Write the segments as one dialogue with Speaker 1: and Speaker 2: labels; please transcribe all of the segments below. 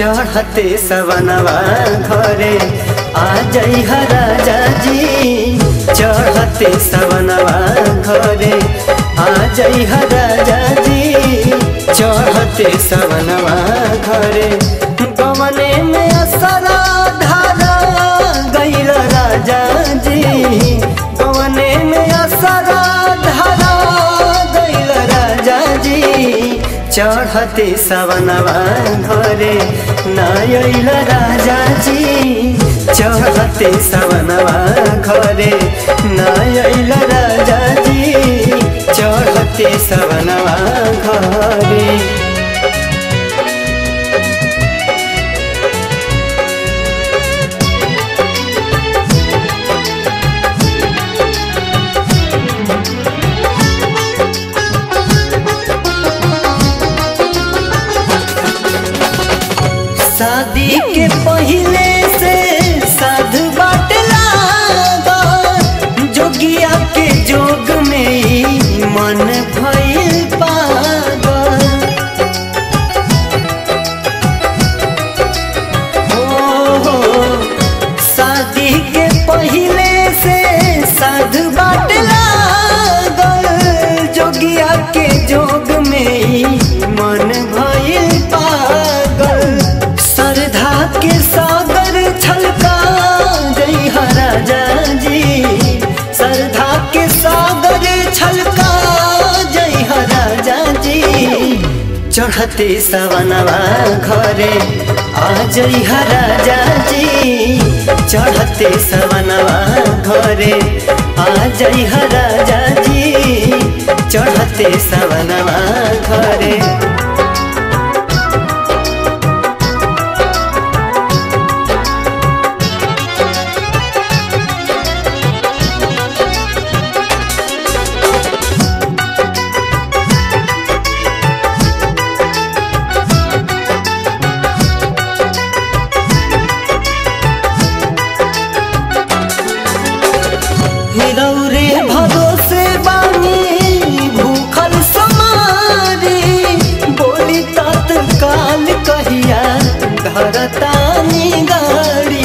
Speaker 1: चढ़ते सवनवा घरे आ जई राजा जी चढ़ते सवनवा घरे आ जई राजा जी चढ़ते सवनवा घरे गमने में असरा धारा गईल राजा जी गमने में असरा धारा गईल राजा जी चढ़ते सवनवा घरे नयल राजा जी चढ़ते सवनवा घरे नयल राजा जी चढ़ते सवनवा घरे शादी के पहले से साधु बाट लागल जोगिया के जोग में ही मन भइल पागल हो हो शादी के पहले से साधु बाट लागल जोगिया के जोग में ही मन भइल पागल श्रद्धा के सागर छलका जई राजा जी श्रद्धा के सागर छलका जई राजा जी चढ़ते सवनवा घरे आ जई राजा जी चढ़ते सवनवा घरे आ जई राजा जी चढ़ते सवनवा घरे हिरौरे भरोसे बानी भूखल समारी बोली तत्काल कहिया धरतानी गाड़ी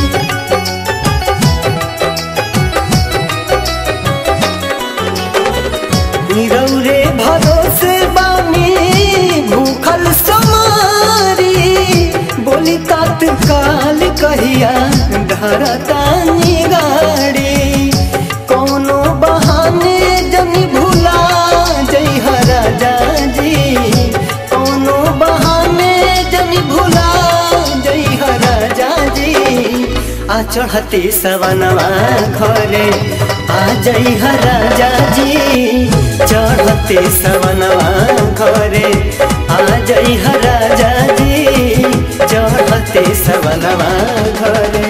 Speaker 1: हिरौरे भरोसे बानी भूखल समारी बोली तत्काल कहिया धरतानी गाड़ी कोनो बहाने जनी भूला जई राजा जी कोनो बहाने जनी भूला जई राजा जी आ चढ़ते सवनवा घरे आ जई राजा जी चढ़ते सवनवा घरे आ जई राजा जी चढ़ते सवनवा घरे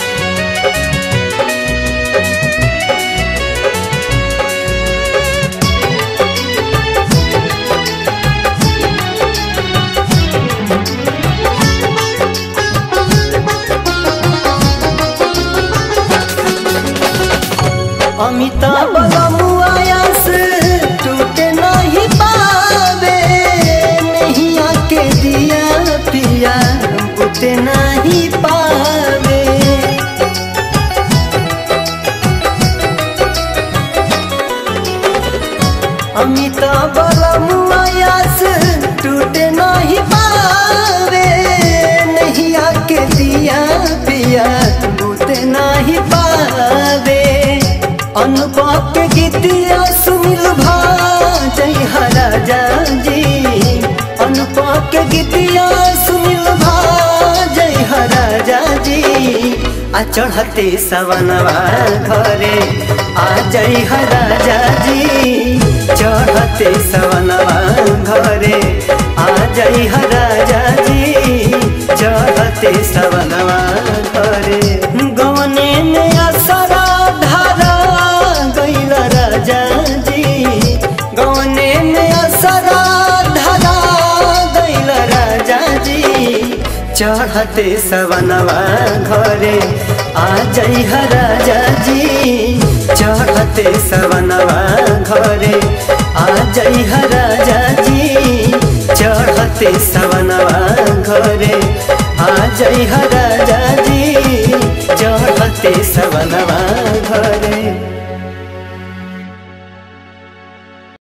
Speaker 1: अमिताभ बमुआयास टूटे नहीं पावे नहीं आके दिया पिया बुते नहीं पावे अमिताभ बमुआयास टूटे नहीं पावे नहीं आके दिया पिया बुते नहीं पावे अनुपम के गीतिया सुमिल भा जय राजा जी अनुपम के गीतिया सुमिल भा जय राजा जी आ चढ़ते सवनवा घरे आ जय राजा जी चढ़ते सवनवा घरे आ जय राजा जी चढ़ते सवनवा घरे गवने में असरा धारा गईल राजा जी गवने में असरा धारा गईल राजा जी चढ़ते सवनवा घरे आ जई राजा जी चढ़ते सवनवा घरे आ जई राजा जी चढ़ते सवनवा घरे जई राजा जी चढ़ते सवनवा घर